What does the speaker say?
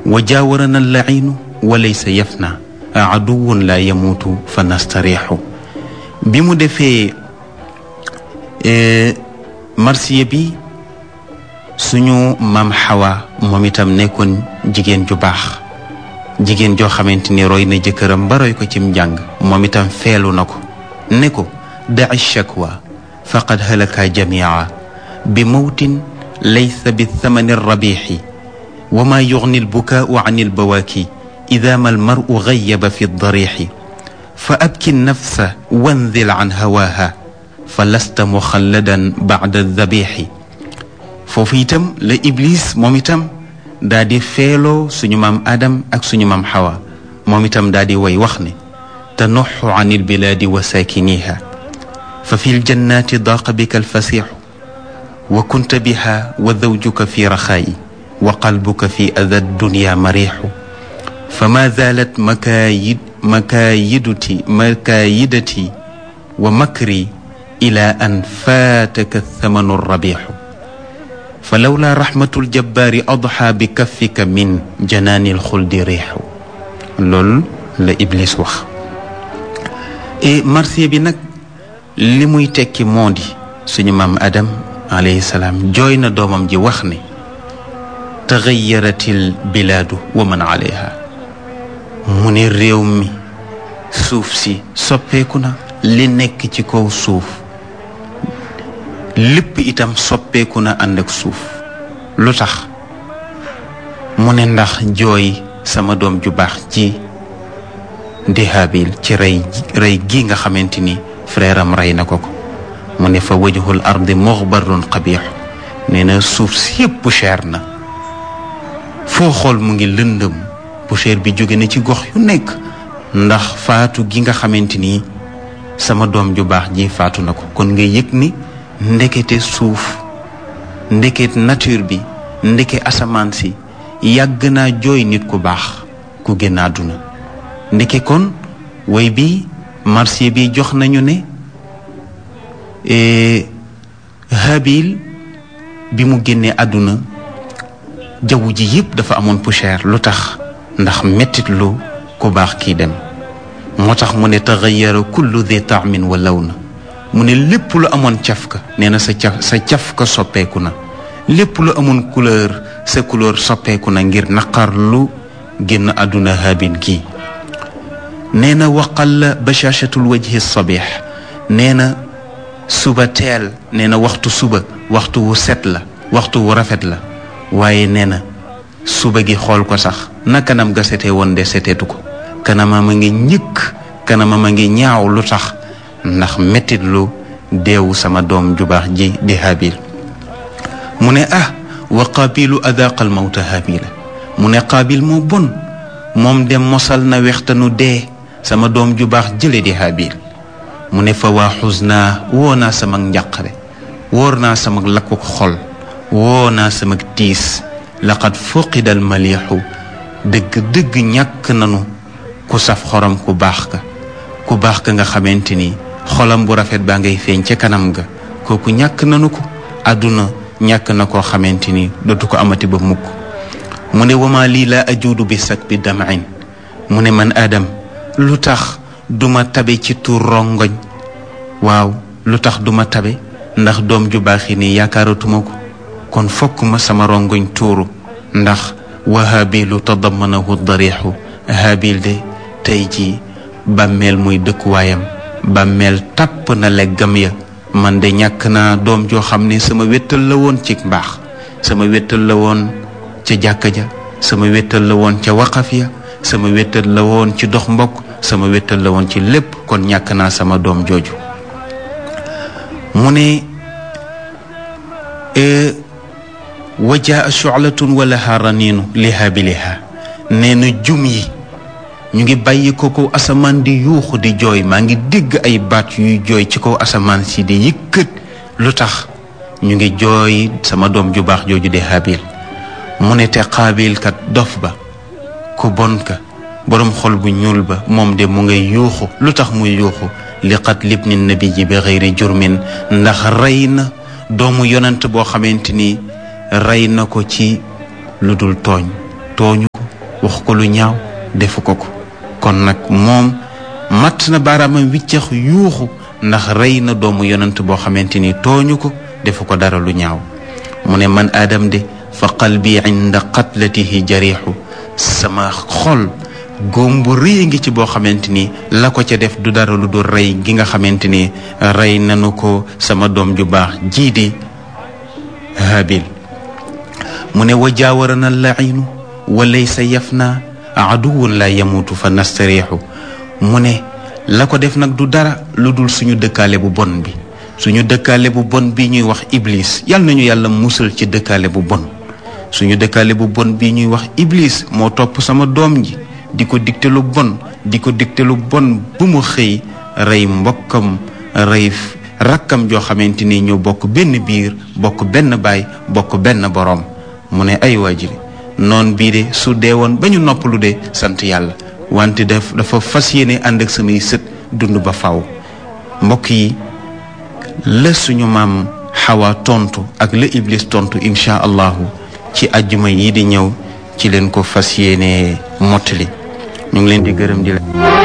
wa jaawarana allaciinu wa laysa yafna aduwun la yamuutu fa nastariixu bi mu defee marsiya bi suñu maam xawa moom itam nekkoon jigéen ju baax jigéen joo xamante ni roy na jëkkëram ba roy ko cim njàng moom itam feelu na ko ne ko daci shakwa faqad halaka jamia bi mawtin laysa bi thamani rabixi wa ma yugni albukaau an albawaaki ida ma almaru gayaba fi darixi fa abki nafsa wanzil an hawaaha fa lasta muxalladan bacda dabixi foofu itam la iblis moom itam daa di feeloo suñu maam Adam ak suñu maam Xawa moom itam daa di way wax ne tanuxu an ilbilaadi wa saakiniha fa fi ljannaati daaqa bika alfasixu wa kunta biha wa zawjuka fi raxaayi wa qalbuka fi ada dunya marixu fa ma zaalat makaayid makaayiduti makaayidati wa makri ila an faataka thamanu rabixu fa lawla raxmatul jabbaari adxa bi kaffika min janaanil xuldi riixu loolu la Iblis wax et marsiya bi nag li muy tekki moo di suñu maam Adam alayhi salaam jooy na doomam ji wax ne taxayaratil bilaadu wa man alayha mu ne réew mi suuf si soppeeku na li nekk ci kaw suuf lépp itam soppeeku na ànd ak suuf lu tax mu ne ndax jooy sama doom ju baax ci di Haabil ci rey rey gi nga xamante ni frère am rey na ko ko mu ne fa wajhul ardi muxbarun qabix nee na suuf si yépp cher na foo xool mu ngi lëndëm poussière bi jóge na ci gox yu nekk ndax faatu gi nga xamante ni sama doom ju baax ji faatu na ko kon nga yëg ni ndekete suuf ndeket nature bi ndeke asamaan si yàgg naa jooy nit ku baax ku génn àdduna ndeke kon way bi marché bi jox nañu ne Habil bi mu génnee àdduna jaww ji yëpp dafa amoon poussière lu tax ndax mettit lu ku baax kii dem moo tax mu ne taxayara kullu di taamin wa law na mu ne lépp lu amoon cafka nee na sa caf sa cafka soppeeku na lépp lu amoon couleur sa couleur soppeeku na ngir naqar lu génn àdduna Habil kii nee na waqal bashaashatul wajhi sabih nee na suba teel nee na waxtu suba waxtu wu set la waxtu wu rafet la waaye nee na suba gi xool ko sax na kanam ga setee woon de seteetu ko kanamam a ngi ñëkk kanamam a ngi ñaaw lu tax ndax mettit lu deewu sama doom ju baax ji di Habil mu ne ah wa qaabilu adaqal mawta Habila mu ne qaabil moo bon moom dem mosal na wextanu dee sama doom ju baax jële di Habil mu ne fa waa xus naa woo naa sama njàqare wóor naa sama lakkuk xol woo naa sama tiis laqad fuqidal maliixu dëgg dëgg ñàkk nanu ku saf xorom ku baax ka ku baax ka nga xamante ni xolam bu rafet baa ngay feeñ ca kanam ga kooku ñàkk nanu ko àdduna ñàkk na koo xamante ni dootu ko amati ba mukk mu ne wama lii laa ajuudu bi sak bi damain mu ne man Adam lu tax duma tabe ci tuur rongoñ waaw lu tax duma tabe ndax doom ju baax yi nii yaakaaratuma ko kon fokk ma sama rongoñ tuuru ndax wa habilu tadamanahu darixu habil de tey ji bàmmeel muy dëkkuwaayam bàmmeel tàpp na leggam ya man de ñàkk naa doom joo xam ne sama wéttal la woon ci mbaax sama wéttal la woon ca jàkka ja sama wéttal la woon ca waqaf ya sama wéttal la woon ci dox mbokk sama wéttal la woon ci lépp kon ñàkk naa sama doom jooju mu ne wajaa shu'latun wa laha raniinu li haabiliha nee na jum yi ñu ngi bàyyi ko kaw asamaan di yuuxu di jooy maa ngi dégg ay baat yuy jooy ci kaw asamaan si di yëkkat lu tax ñu ngi jooy sama doom ju baax jooju di habil mu ne te xaabil kat dof ba ku bon ka boroom xol bu ñuul ba moom de mu ngay yuuxu lu tax muy yuuxu li qat libni nabi ji bi xëyri jurmin ndax rey na doomu yonent boo xamante ni rey na ko ci lu dul tooñ tooñu ko wax ko lu ñaaw defu ko ko kon nag moom matt na baaraamam wiccax yuuxu ndax rey na doomu yonent boo xamante ni tooñu ko defu ko dara lu ñaaw mu ne man aadam de fa qalbi inda qatlatihi jariixu sama xol góom bu rëy ngi ci boo xamante ni la ko ca def du dara lu dul rey gi nga xamante ni rey nanu ko sama doom ju baax jii di habil mu ne wa jaawarana lainu wa laysa yafna aduwun la yamutu fa nastariixu mu ne la ko def nag du dara lu dul suñu dëkkaale bu bon bi suñu dëkkaale bu bon bi ñuy wax iblis yal nañu yàlla musal ci dëkkaale bu bon suñu dëkkaale bu bon bi ñuy wax iblis moo topp sama doom ji di ko digte lu bon di ko digte lu bon bu mu xëy rey mbokkam rey rakkam joo xamante ni ñoo bokk benn biir bokk benn baay bokk benn boroom mu ne ay waajiri noon bii de su dee woon ba ñu noppalu de sant yàlla wante daf dafa fas yéene ànd ak samay sët dund ba faw mbokk yi la suñu maam xawa tontu ak la iblis tontu incha allahu ci ajjuma yi di ñëw ci leen ko fas yéene mottali ñu ngi leen di gërëm di la